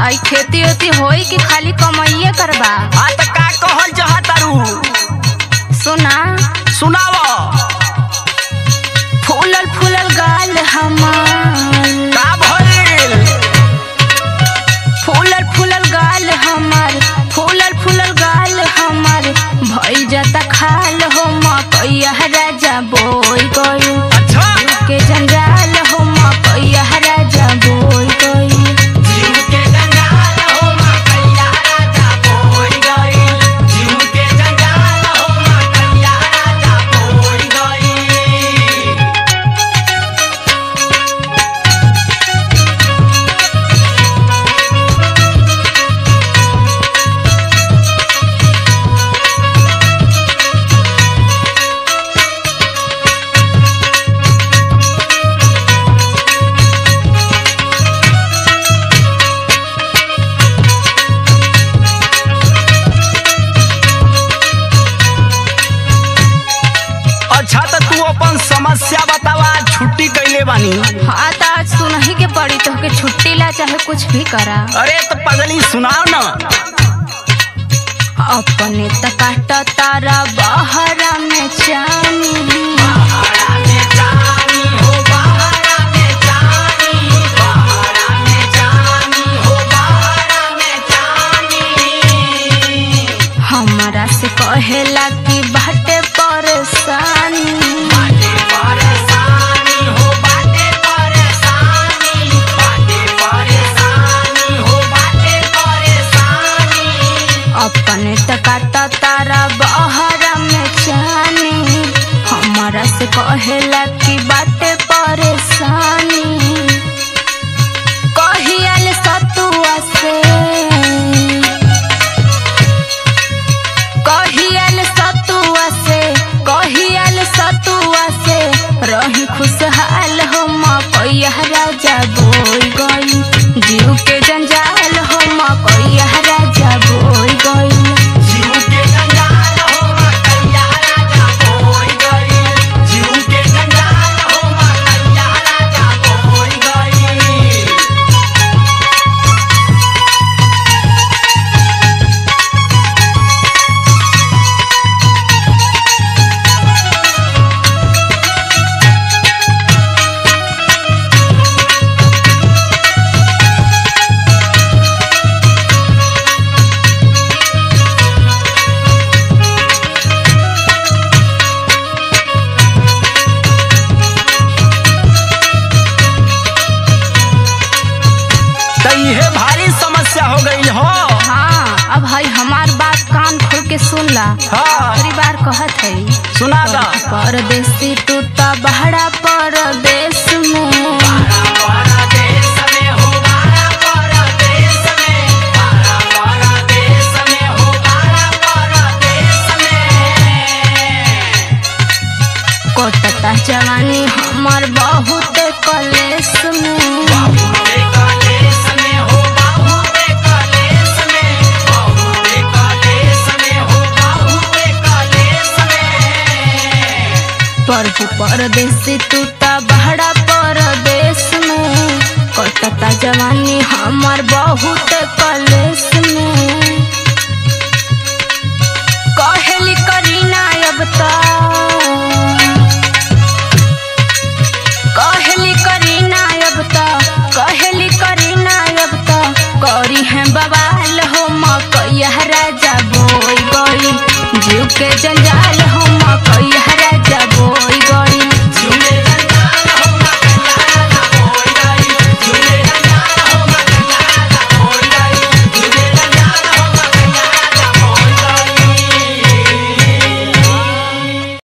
आई खेती वेती होई कि खाली कमाइए करबा हाँ तो का कहल चाहतारू सुना सुनाव फूलल फूलल गाल हमार का भइल फूलल फूलल गाल हमार फूलल फूलल गाल हमार भइल जाता खाल हो मकैया राजा बोई गई अच्छा के जंजाल हो मकैया राजा बोई गई जीव के जंजाल हो मकैया राजा बोई गइल जीव के जंजाल हो मकैया राजा बोई गइल अच्छा तो तू अपन समस्या बतावा छुट्टी कैले बानी हाँ तो आज सुनही के पड़ी तो के छुट्टी ला चाहे कुछ भी करा अरे तो पगली सुनाओ ना अपने त काट तारा बहरा में चानी हमरा से कहेला कि बाटे परेशानी अपने त काट तारा बहरा में चानी हमरा से कहेला कि बाटे परेशानी कहियल सतुआ से कहियल सतुआ से कहियल सतुआ से रही खुशहाल हो मकैया राजा बोई गई जीव के जंजाल हो मकैया राजा बोई गई तो इहे भारी समस्या हो गई हो हाँ अब हई हमार बात कान खोल के सुन ला हाँ आखिरी बार कहत है सुना दा परदेसी तू त बहरा परदेश में कोटता जवानी हमर बहुत कलेश में प्रभु परदेसी तू त बहरा परदेश में कटता जवानी हमर बहुत कलेश में कहेली करीना अब त कहेली करीना अब त कहेली करीना अब त करी है बवाल हो मकैया राजा बोई गई जीव के जंजाल